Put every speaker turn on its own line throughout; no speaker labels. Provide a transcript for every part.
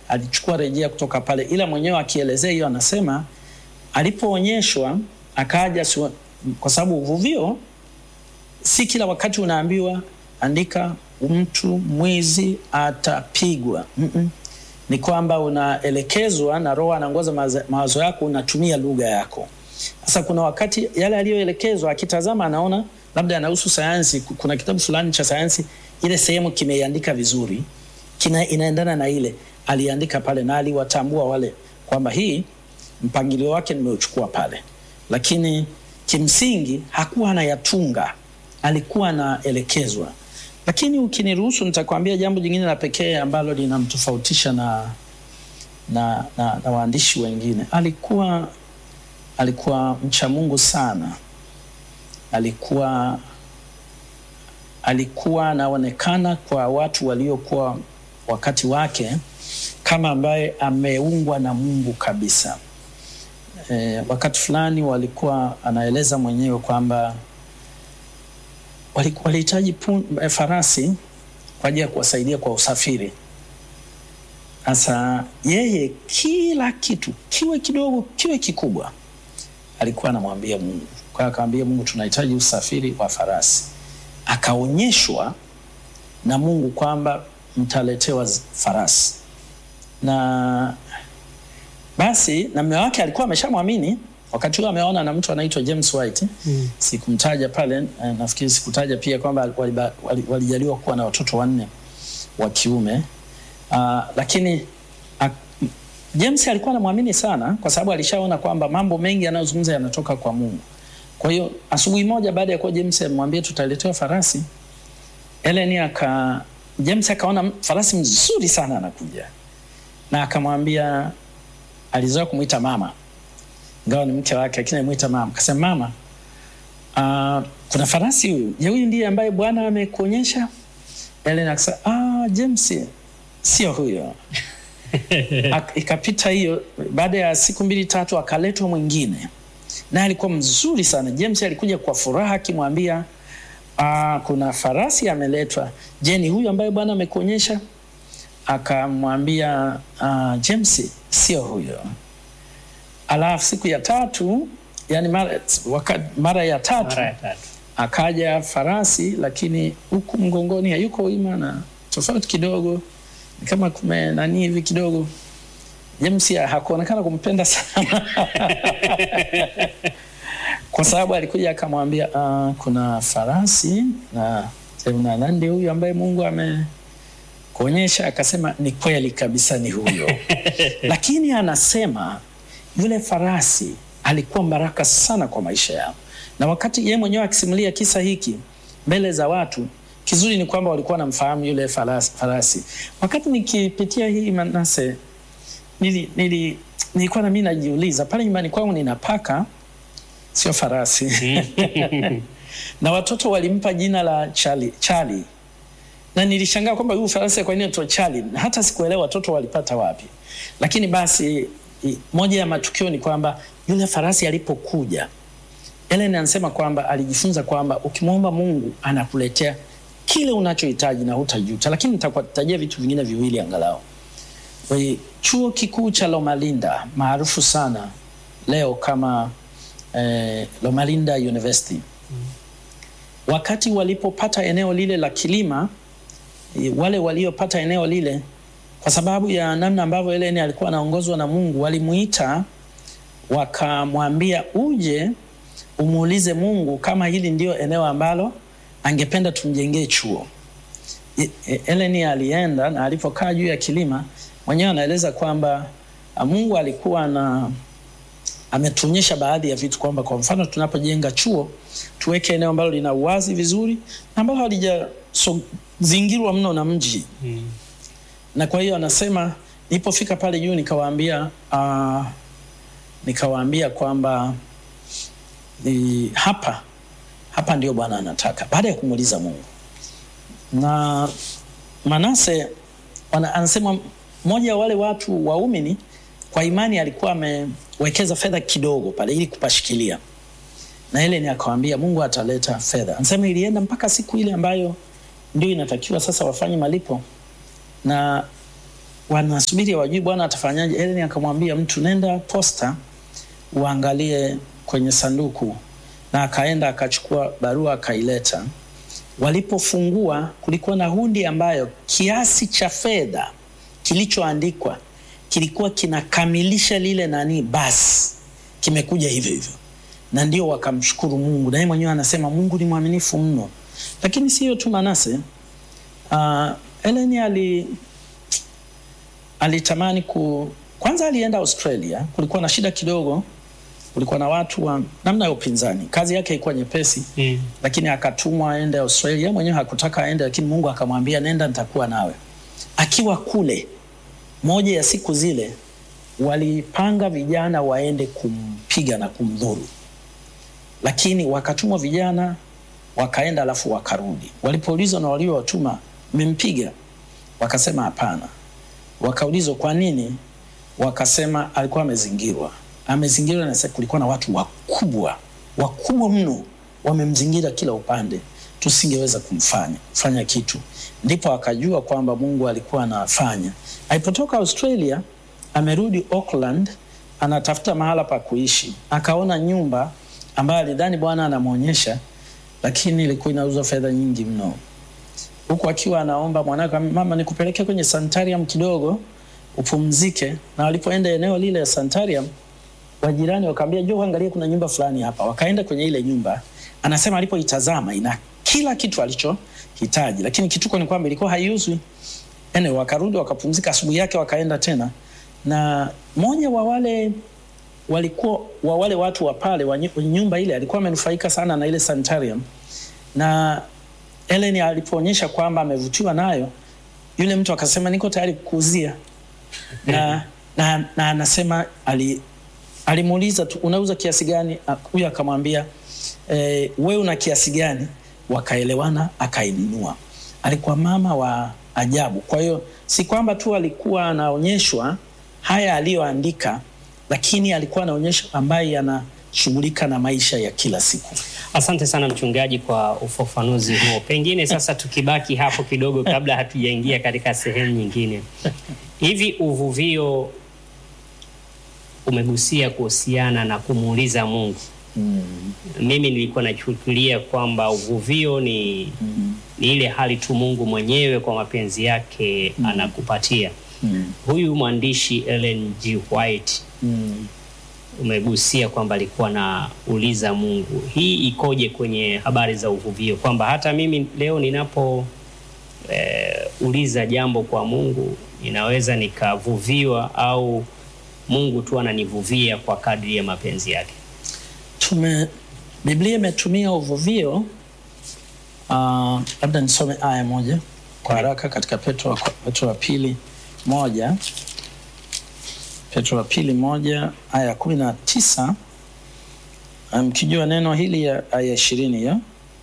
alichukua rejea kutoka pale, ila mwenyewe akielezea hiyo anasema alipoonyeshwa akaja siwa- kwa sababu uvuvio si kila wakati unaambiwa andika mtu mwizi atapigwa. Mm-mm. Ni kwamba unaelekezwa na Roho anaongoza mawazo- mawazo yako, unatumia lugha yako. Sasa kuna wakati yale aliyoelekezwa, akitazama anaona labda yanahusu sayansi, ku- kuna kitabu fulani cha sayansi, ile sehemu kimeiandika vizuri, kina inaendana na ile aliandika pale, na aliwatambua wale kwamba hii mpangilio wake nimeuchukua pale, lakini kimsingi hakuwa anayatunga, alikuwa anaelekezwa. Lakini ukiniruhusu, nitakwambia jambo jingine la pekee ambalo linamtofautisha na, na, na, na waandishi wengine. Alikuwa alikuwa mcha Mungu sana, alikuwa alikuwa anaonekana kwa watu waliokuwa wakati wake kama ambaye ameungwa na Mungu kabisa. E, wakati fulani walikuwa anaeleza mwenyewe kwamba wali- walihitaji pun- eh, farasi kwa ajili ya kuwasaidia kwa usafiri. Sasa yeye kila kitu kiwe kidogo kiwe kikubwa alikuwa anamwambia Mungu. Kwa hiyo akamwambia Mungu, tunahitaji usafiri wa farasi. Akaonyeshwa na Mungu kwamba mtaletewa z- farasi, na basi na mume wake alikuwa ameshamwamini wakati huo, ameona na mtu anaitwa James White
Mm.
sikumtaja pale eh, nafikiri sikutaja pia kwamba waliba- wali- walijaliwa kuwa na watoto wanne wa kiume uh, lakini uh, James alikuwa anamwamini sana kwa sababu alishaona kwamba mambo mengi yanayozungumza yanatoka kwa Mungu. Kwa hiyo asubuhi moja baada ya kuwa James amwambia tutaletewa farasi, Ellen aka James akaona farasi mzuri sana anakuja, na akamwambia, alizoea kumwita mama, ingawa ni mke wake, lakini alimwita mama. Akasema mama, uh, kuna farasi huyu, je, huyu ndiye ambaye Bwana amekuonyesha? Ellen akasema ah, James sio huyo. Ak- ikapita hiyo, baada ya siku mbili tatu akaletwa mwingine, naye alikuwa mzuri sana. James alikuja kwa furaha akimwambia ah, kuna farasi ameletwa. Je, ni huyu ambaye Bwana amekuonyesha? Akamwambia ah, James sio huyo. Alafu siku ya tatu, yani mara, waka, mara ya tatu
Mara ya tatu.
akaja farasi lakini huku mgongoni hayuko wima na tofauti kidogo ni kama kume nani hivi kidogo James ya- hakuonekana kumpenda sana kwa sababu alikuja akamwambia uh, kuna farasi na na nandi huyu ambaye Mungu amekuonyesha akasema ni kweli kabisa ni huyo lakini anasema yule farasi alikuwa baraka sana kwa maisha yao, na wakati yeye mwenyewe akisimulia kisa hiki mbele za watu, kizuri ni kwamba walikuwa wanamfahamu yule farasi, farasi. Wakati nikipitia hii Manase, nili, nili, nilikuwa na mimi najiuliza pale nyumbani kwangu nina paka, sio farasi na watoto walimpa jina la Charlie, Charlie. Na nilishangaa kwamba huyu farasi kwa nini anaitwa Charlie? Na hata sikuelewa watoto walipata wapi. Lakini basi i- moja ya matukio ni kwamba yule farasi alipokuja, Ellen anasema kwamba alijifunza kwamba ukimwomba Mungu anakuletea kile unachohitaji na hutajuta. Lakini nitakutajia vitu vingine viwili angalau. Kwa hiyo, Chuo kikuu cha Loma Linda maarufu sana leo kama eh, Loma Linda University wakati walipopata eneo lile la kilima, eh, wale waliopata eneo lile, kwa sababu ya namna ambavyo Ellen alikuwa anaongozwa na Mungu, walimuita wakamwambia, uje umuulize Mungu kama hili ndio eneo ambalo angependa tumjengee chuo. E- e- Ellen alienda na alipokaa juu ya kilima, mwenyewe anaeleza kwamba ah, Mungu alikuwa na ametuonyesha baadhi ya vitu kwamba kwa mfano tunapojenga chuo tuweke eneo ambalo lina uwazi vizuri na ambalo halijazingirwa mno na mji
Mm.
na kwa hiyo anasema nilipofika pale juu nikawaambia uh, nikawaambia kwamba ni hapa hapa ndio Bwana anataka, baada ya kumuuliza Mungu. Na Manase wana, anasema mmoja wa wale watu waumini kwa imani alikuwa amewekeza fedha kidogo pale ili kupashikilia, na ile ni akawambia Mungu ataleta fedha. Anasema ilienda mpaka siku ile ambayo ndio inatakiwa sasa wafanye malipo na wanasubiri wajui bwana atafanyaje. Ellen akamwambia mtu, nenda posta uangalie kwenye sanduku, na akaenda akachukua barua akaileta. Walipofungua kulikuwa na hundi ambayo kiasi cha fedha kilichoandikwa kilikuwa kinakamilisha lile nani, basi kimekuja hivyo hivyo, na ndio wakamshukuru Mungu, na yeye mwenyewe anasema Mungu ni mwaminifu mno. Lakini sio tu Manase, uh, Ellen ali alitamani ku kwanza, alienda Australia. Kulikuwa na shida kidogo, kulikuwa na watu wa namna ya upinzani. Kazi yake ilikuwa nyepesi
Mm.
lakini akatumwa aende Australia. Mwenyewe hakutaka aende, lakini Mungu akamwambia nenda, nitakuwa nawe. Akiwa kule, moja ya siku zile walipanga vijana waende kumpiga na kumdhuru, lakini wakatumwa vijana wakaenda, alafu wakarudi. Walipoulizwa na waliowatuma, mmempiga? Wakasema hapana. Wakaulizwa kwa nini? Wakasema alikuwa amezingirwa. Amezingirwa na sasa kulikuwa na watu wakubwa wakubwa mno wamemzingira kila upande, tusingeweza kumfanya fanya kitu. Ndipo akajua kwamba Mungu alikuwa anafanya. Alipotoka Australia, amerudi Auckland, anatafuta mahala pa kuishi, akaona nyumba ambayo alidhani Bwana anamwonyesha, lakini ilikuwa inauzwa fedha nyingi mno huku akiwa anaomba mwanake, mama, nikupeleke kwenye sanitarium kidogo upumzike. Na walipoenda eneo lile ya sanitarium, wajirani wakaambia, njoo angalia, kuna nyumba fulani hapa. Wakaenda kwenye ile nyumba, anasema alipoitazama ina kila kitu alichohitaji, lakini kituko ni kwamba ilikuwa haiuzwi. Anyway, wakarudi wakapumzika. Asubuhi yake wakaenda tena, na mmoja wa wale walikuwa wa wale watu wa pale wa nyu- nyumba ile alikuwa amenufaika sana na ile sanitarium na Ellen alipoonyesha kwamba amevutiwa nayo, yule mtu akasema niko tayari kukuuzia, na na na anasema ali alimuuliza tu unauza kiasi gani? Ah, Huyu akamwambia eh, wewe una kiasi gani? Wakaelewana, akainunua. Alikuwa mama wa ajabu. Kwa hiyo si kwamba tu alikuwa anaonyeshwa haya aliyoandika, lakini alikuwa anaonyesha ambaye anashughulika na maisha ya kila siku.
Asante sana mchungaji kwa ufafanuzi huo. Pengine sasa tukibaki hapo kidogo, kabla hatujaingia katika sehemu nyingine, hivi uvuvio umegusia kuhusiana na kumuuliza Mungu. Mimi nilikuwa nachukulia kwamba uvuvio ni, ni ile hali tu Mungu mwenyewe kwa mapenzi yake anakupatia.
Mm.
Huyu mwandishi Ellen G. White
Mm.
umegusia kwamba alikuwa na uliza Mungu. Hii ikoje kwenye habari za uvuvio, kwamba hata mimi leo ninapo eh, uliza jambo kwa Mungu ninaweza nikavuviwa au Mungu tu ananivuvia kwa kadri ya mapenzi yake?
tume Biblia imetumia uvuvio. Uh, labda nisome aya moja kwa haraka katika Petro, wa- Petro wa pili moja Petro wa pili moja aya ya kumi na tisa mkijua neno hili ya aya ishirini hiyo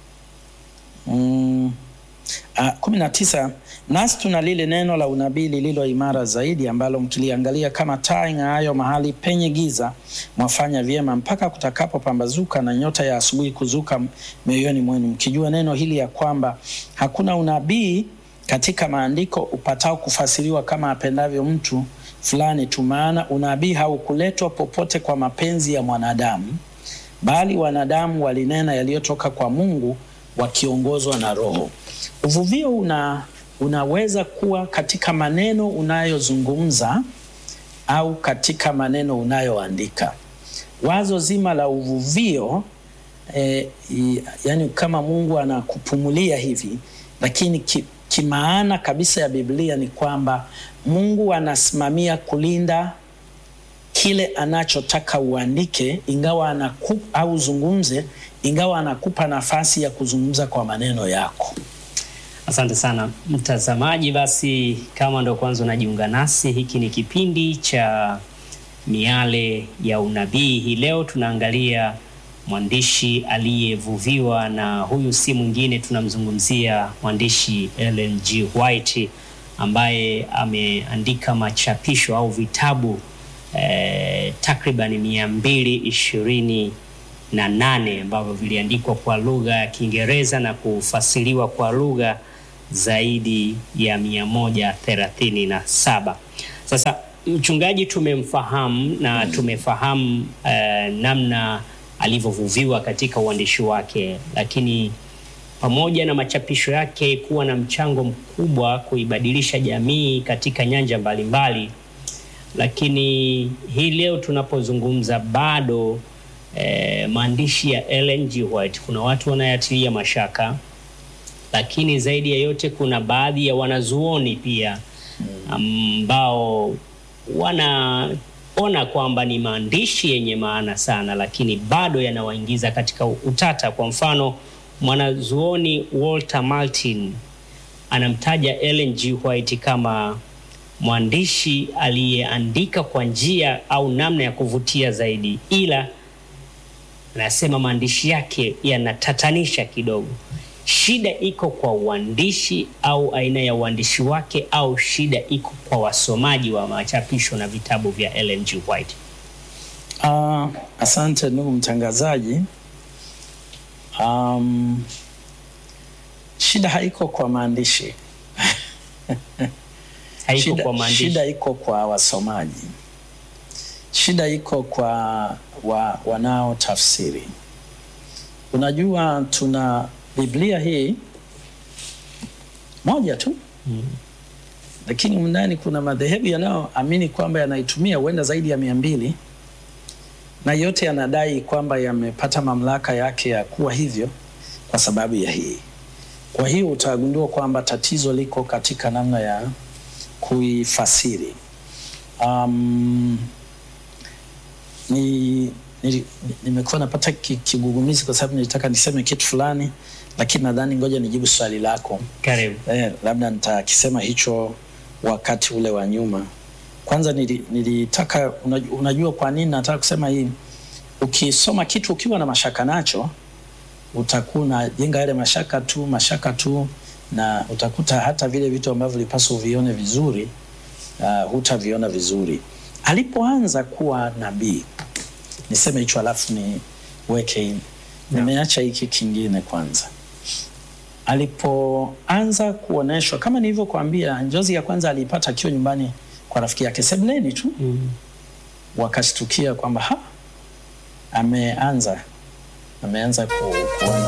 mm, Ah, kumi na tisa nasi tuna lile neno la unabii lililo imara zaidi ambalo mkiliangalia kama taa ing'aayo mahali penye giza mwafanya vyema mpaka kutakapopambazuka na nyota ya asubuhi kuzuka mioyoni mwenu mkijua neno hili ya kwamba hakuna unabii katika maandiko upatao kufasiriwa kama apendavyo mtu fulani tu maana unabii haukuletwa popote kwa mapenzi ya mwanadamu bali wanadamu walinena yaliyotoka kwa Mungu wakiongozwa na Roho. Uvuvio una, unaweza kuwa katika maneno unayozungumza au katika maneno unayoandika. Wazo zima la uvuvio eh, i- yani kama Mungu anakupumulia hivi, lakini ki, kimaana kabisa ya Biblia ni kwamba Mungu anasimamia kulinda kile anachotaka uandike, ingawa anakupa au uzungumze, ingawa anakupa nafasi ya kuzungumza kwa maneno yako.
Asante sana mtazamaji. Basi kama ndo kwanza unajiunga nasi, hiki ni kipindi cha Miale ya Unabii. Hii leo tunaangalia mwandishi aliyevuviwa, na huyu si mwingine, tunamzungumzia mwandishi Ellen G. White ambaye ameandika machapisho au vitabu eh, takriban mia mbili ishirini na nane ambavyo viliandikwa kwa lugha ya Kiingereza na kufasiriwa kwa lugha zaidi ya mia moja thelathini na saba. Sasa mchungaji tumemfahamu na tumefahamu eh, namna alivyovuviwa katika uandishi wake, lakini pamoja na machapisho yake kuwa na mchango mkubwa kuibadilisha jamii katika nyanja mbalimbali, lakini hii leo tunapozungumza bado eh, maandishi ya Ellen G. White kuna watu wanayatilia mashaka, lakini zaidi ya yote kuna baadhi ya wanazuoni pia ambao wanaona kwamba ni maandishi yenye maana sana, lakini bado yanawaingiza katika utata. Kwa mfano, mwanazuoni Walter Martin anamtaja Ellen G. White kama mwandishi aliyeandika kwa njia au namna ya kuvutia zaidi, ila anasema maandishi yake yanatatanisha kidogo. Shida iko kwa uandishi au aina ya uandishi wake, au shida iko kwa wasomaji wa machapisho na vitabu vya Ellen G. White?
Uh, asante ndugu mtangazaji. Um, shida haiko kwa maandishi
Haiko
shida,
kwa maandishi.
shida iko kwa wasomaji, shida iko kwa wa, wanaotafsiri. Unajua, tuna Biblia hii moja tu
Mm.
lakini ndani kuna madhehebu yanayoamini kwamba yanaitumia huenda zaidi ya mia mbili na yote yanadai kwamba yamepata mamlaka yake ya kuwa hivyo kwa sababu ya hii. Kwa hiyo utagundua kwamba tatizo liko katika namna ya kuifasiri. Um, ni nili- nimekuwa napata ki- kigugumizi kwa sababu nilitaka niseme kitu fulani, lakini nadhani ngoja nijibu swali lako.
Karibu.
Eh, labda nitakisema hicho wakati ule wa nyuma. Kwanza nili- nilitaka unajua, unajua kwa nini nataka kusema hii? Ukisoma kitu ukiwa na mashaka nacho, utakuwa unajenga yale mashaka tu mashaka tu, na utakuta hata vile vitu ambavyo ulipaswa uvione vizuri uh, hutaviona vizuri. Alipoanza kuwa nabii, niseme hicho alafu niweke, nimeacha hiki kingine kwanza alipoanza kuoneshwa kama nilivyokuambia, njozi ya kwanza aliipata akiwa nyumbani kwa rafiki yake sebuleni tu,
Mm.
wakashtukia kwamba ha, ameanza ameanza ku, kuona